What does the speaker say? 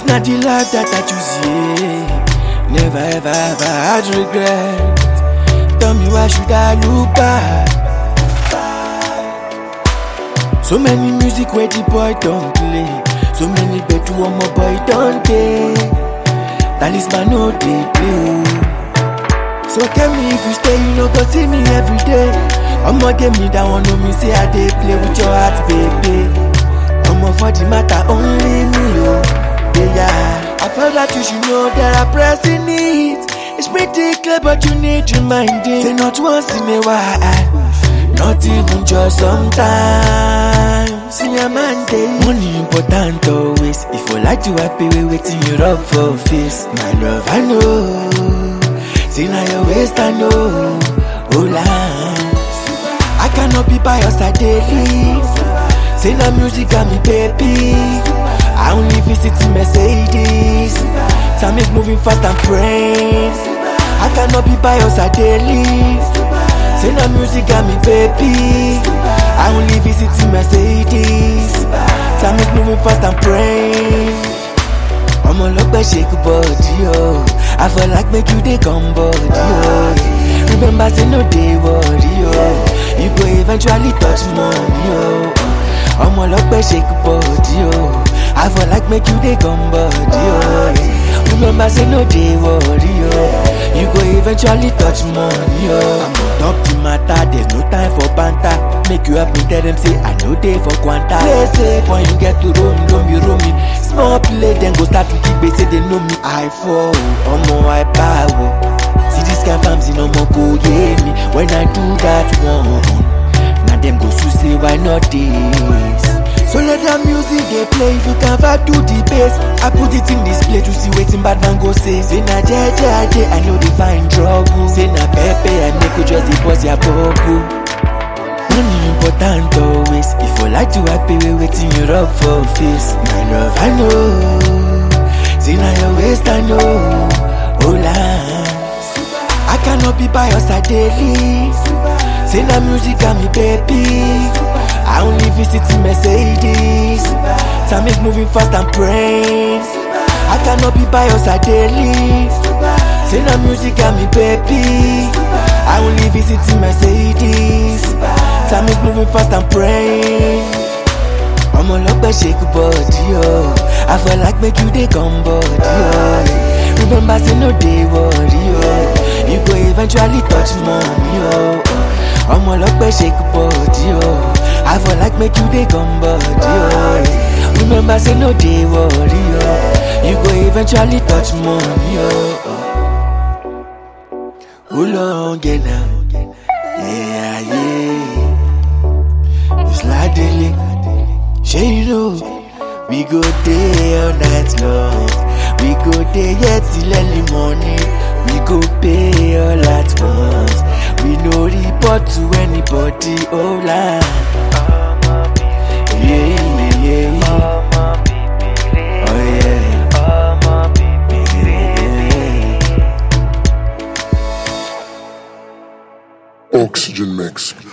Not the life that I choose, yeah. Never ever ever had regret. Tell me why should I look back? So many music where the boy don't play. So many bet to one more boy don't play. Talisman no they play. oh. So tell me if you stay, you know go see me every day. I'ma give me that one, know me say I dey play with your heart, baby. I'ma for the matter only me, oh yeah, yeah. I felt that you should know that I pressing it. It's pretty clear, but you need reminding. Say not once in a while, not even just sometimes. See a man day. Money important always. If you like to happy, we waiting you rub for face. My love, I know. See now your waist, I know. Hold on. I cannot be by your side daily. Say now music got me baby. I only visit in Mercedes. Time is moving fast and praying. I cannot be by your side daily. Say now music got me baby. I only visit in Mercedes. Time is moving fast and praying. ọmọ ọlọpẹ shake body o i feel like make you dey come body o remember say no dey worry o you go eventually touch money o ọmọ ọlọpẹ shake body o i feel like make you dey come body o remember say no dey worry o you go eventually touch money o. i'm on top the matter there's no time for banter make you help me tell them say i no dey for kwanta. play safe when you get to roam roam you roam me small play dem go start to kick say they know me i fall o ọmọ i bow o see this kind farms in ọmọ kò yé mi when i do that one na dem go sue say why not this. So let that music dey play if you can vibe to the bass. I put it in display to see wetin bad man go say. Say na jeje aje I no dey find trouble. Say na pepe I make you just dey bust your bubble. Money important always. If you like to happy we waiting you rub for face. My love I know. Say na your waist I know. Hold on. I cannot be by your side daily. Say na music got me baby. I only visit in Mercedes. Time is moving fast and praying. I cannot be by your side daily. Say na music got me baby. I only visit in Mercedes. Time is moving fast and praying. ọmọ ọlọpẹ shake body o i feel like make you dey come body o remember say no dey worry o you go eventually touch money o ọmọ ọlọpẹ shake body o i feel like make you dey come body o remember say no dey worry o you go eventually touch money o. Hold on, get now. Yeah, yeah. It's like daily. Shey you know we go dey all night long we go dey here till early morning we go pay all at once we no report to anybody oh line. Yeah, yeah, yeah. Oh yeah. Yeah. Oxygen Mix.